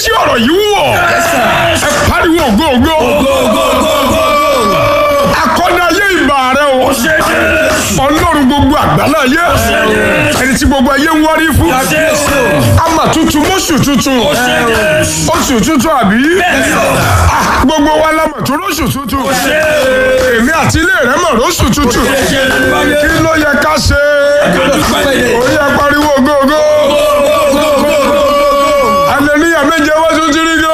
tí ọ̀rọ̀ yìí wọ̀ ẹ pariwo ògo ògo akọ́dá ayé ìbà rẹ o ọlọ́run gbogbo àgbàlá ayé ẹni tí gbogbo ayé ń wárí fún ama tuntun mọ́sù tuntun oṣù tuntun àbí Ah, gbogbo wa la mọ̀ tó lóṣù tuntun èmi àti ilé rẹ mọ̀ lóṣù tuntun kí ló yẹ ká ṣe ó yẹ pariwo gógó hallelujah méje wá tún ti rí gó.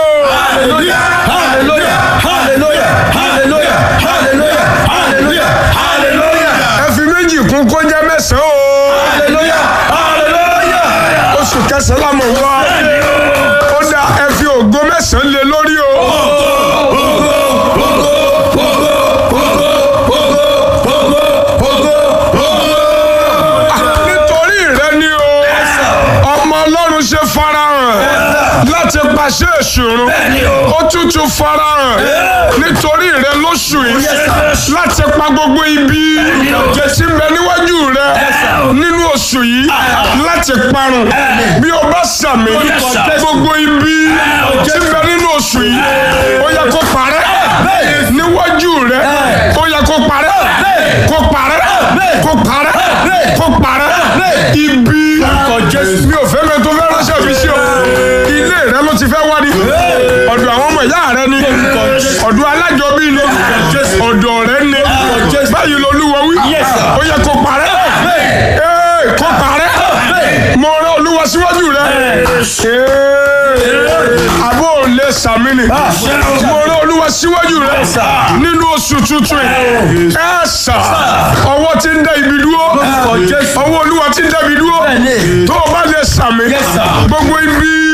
ẹ fi méjì kún kó jẹ́ mẹ́sàn-án o oṣù kẹsàn-án la mọ̀ wá ó dá ẹ fi ògo mẹ́sàn-án lé lórí o. nítorí rẹ ni o ọmọ ọlọ́run ṣe farahàn láti pàṣẹ ìṣòro ó tútù farahàn nítorí rẹ lóṣù yìí láti pa gbogbo ibi tí ń bẹ níwájú rẹ nínú oṣù yìí láti parun bí o bá sàmì gbogbo ibi tí ń bẹ nínú oṣù yìí ó yẹ kó parẹ́ níwájú rẹ ó yẹ kó parẹ́ kó parẹ́ kó parẹ́ kó parẹ́ ibi mi ò fẹ́ mẹ́tò fẹ́ ránṣẹ́ mi sí o ilé rẹ ló ti fẹ́ wá ní ọ̀dọ̀ àwọn ọmọ ìyá rẹ ni ọ̀dọ̀ alájọbí ni ọ̀dọ̀ rẹ ni báyìí lolúwa wí ó yẹ kó parẹ́ Ee, kó parẹ́ mo rán olúwa síwájú rẹ Ee, àbò lè sàmì ni mo rán olúwa síwájú rẹ nínú oṣù tuntun yìí ẹ sà ọwọ́ tí ń dá ibi dúró ọwọ́ olúwa tí ń dá ibi dúró tó o bá lè sàmì gbogbo ibi